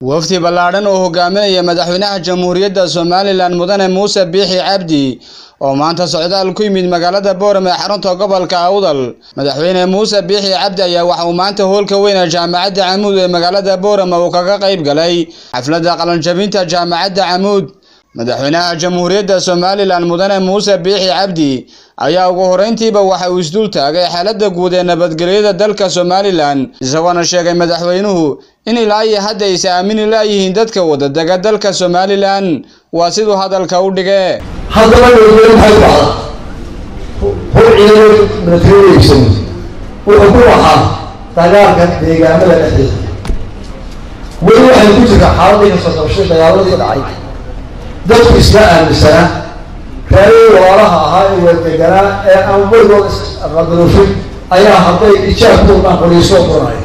wafdi ballaadhan oo hogaaminaya madaxweynaha jamhuuriyadda somalilan mudane muuse biixi cabdi oo maanta socdaal ku yimid magaalada boorame ee xarunta gobolka awdal madaxweyne muuse biixi cabdi ayaa waxa uu maanta hoolka weyn ee jaamacadda camuud ee magaalada boorame uu kaga qayb galay xafladda qalanjabinta jaamacadda camuud madaxweynaha jamhuuriyadda somalilan mudane muuse biixi cabdi ayaa ugu horreyntiiba waxa uu isdul taagay xaaladda guud ee nabadgelyada dalka somalilan isagoona sheegay madaxweynuhu in ilaa iyo hadda aysa aamini laayihiin dadka wadadega dalka somalilan waa siduu hadalka u dhige haddaba nabadgelyo maxay ku dhacdaa hor ciidamo milatariyeegsan wuxuu ku ahaa dagaalka deegaamada dhexdeeda weli waxay ku jirtaa xaaladii kasoo qabshay dagaaladii dhacay dadku iska aaminsanaa raadii walaalaha ahaa ee wadeganaa ee aan weligood isqadaruufin ayaa hadday ijaab ku udhaan qoriisoo qoranaya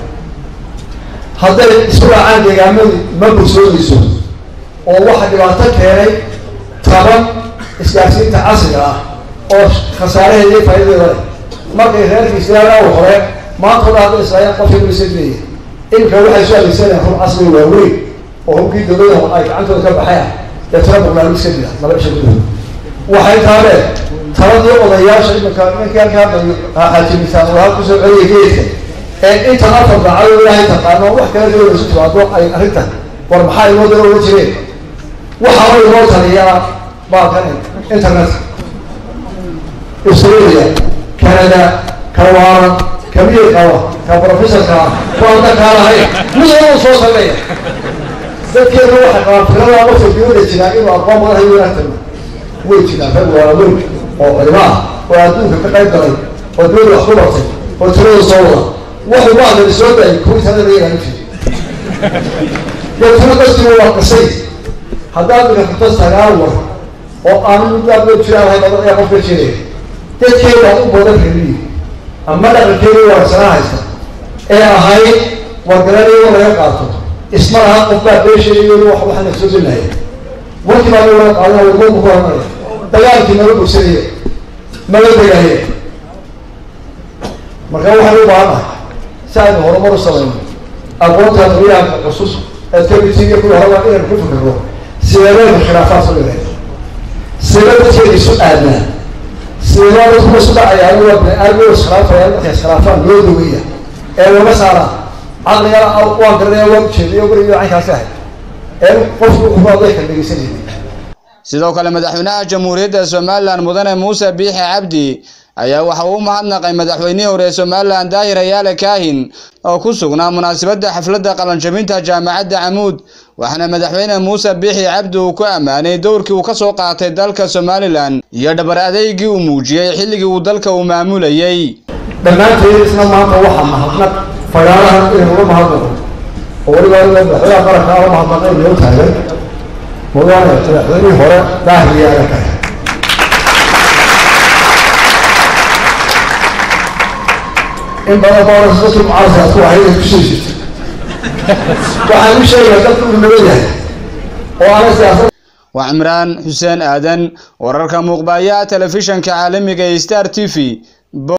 hadday isku raacaan deegaamadii ma bursoonayso oo waxa dhibaato keenay taban isgaarsiinta casriga ah oo khasaaraheeda iyo faa'idadeeda leh markay reerka islaamaa hore maanta o dhan hadday islaayaan qofkii misameeye iminka waxay soo adeegsanayaan hub casri waaweyn oo hubkii dawladaha ay gacantooda ka baxeen ee tala barnaamij iska jira laba cisho gudahood waxay taabeen taladii odayaasha iminka ninkii halkaa xaajimitaan walaal kusoo celiya geedka ee intan afar daacado ilaahay taqaano wax kala dawada isu timaado ay arrintan war maxaa inoo dalo oga jireen waxaaba inoo taliyaa baalkan internet australia canada kawaaran kamiyir qaba ka professorka ah kuanda kaalahay mid walba soo sameeya dadkeena waxay qabaan firada wafta dawada jiraa inuu aqoon badan hayo wanaagtana way jiraan rag waaweyn oo culimo ah oo adduunka ka qayb galay oo dawada wax ku bartay oo tirada soo wada wuxuu baadan soo daayay kuwii sanada yagaan jiri deetana dadkiiba waa qisay haddaad ika furto sagaal war oo aan muddaad loo jiraan lahayn badan ayaa qofka jiraya dadkeeda u badan reliyi ama dhaqankeeda waarsanaa haysta ee ahayd wargaranaya laga qaato isma laha qof baa beesheeyo wax waxana soo gelaya warkii baa laga qaadana wadooku ku horanaya dagaalkii naga bogsanaya naga degaya marka waxaan u baahanahay si aynu horumar u samayno aqoonta dabiyaha cusub ee tabitiga kuwa horaba inaynu ku fikirno sideedeedka khilaafaad soo yahay sidee dadkeeda isu aadnaa sidee dadku isu dhacayaan waa bini aadam iskhilaafayaan markay iskhilaafaan loo dogaya ee laga saara caqliga waan garanaya waan ujeediyo weligiiba caynkaasi ahay ee qofku wuxuu aday kala dhegeysanayay sidoo kale madaxweynaha jamhuuriyadda somalilan mudane muuse biixi cabdi ayaa waxa uu u mahadnaqay madaxweynihii hore ee somalilan daahir ayaale kaahin oo ku sugnaa munaasabadda xafladda qalanjabinta jaamacadda camuud waxaana madaxweyne muuse biixi cabdi uu ku ammaanay dowrkii uu ka soo qaatay dalka somalilan iyo dhabar adeygii uu muujiyey xilligii uu dalka uu maamulayey dhammaanteed isna maanta waxaa mahadnaq fagaarahan inaynu uga mahadnaqo oo weliba madaxweynaha qaranka ala mahadnaqay loo taagay mudane madaxweynihii hore daahir yaale kaahin in badan baa dadkii mucaarasa ku ahay inay kusoo jirto waxaan u sheegayaa dadku uu nabad yahay oo aanay siyaasad waa cimraan xuseen aadan wararka muuqbaaya telefishanka caalamiga ee star t v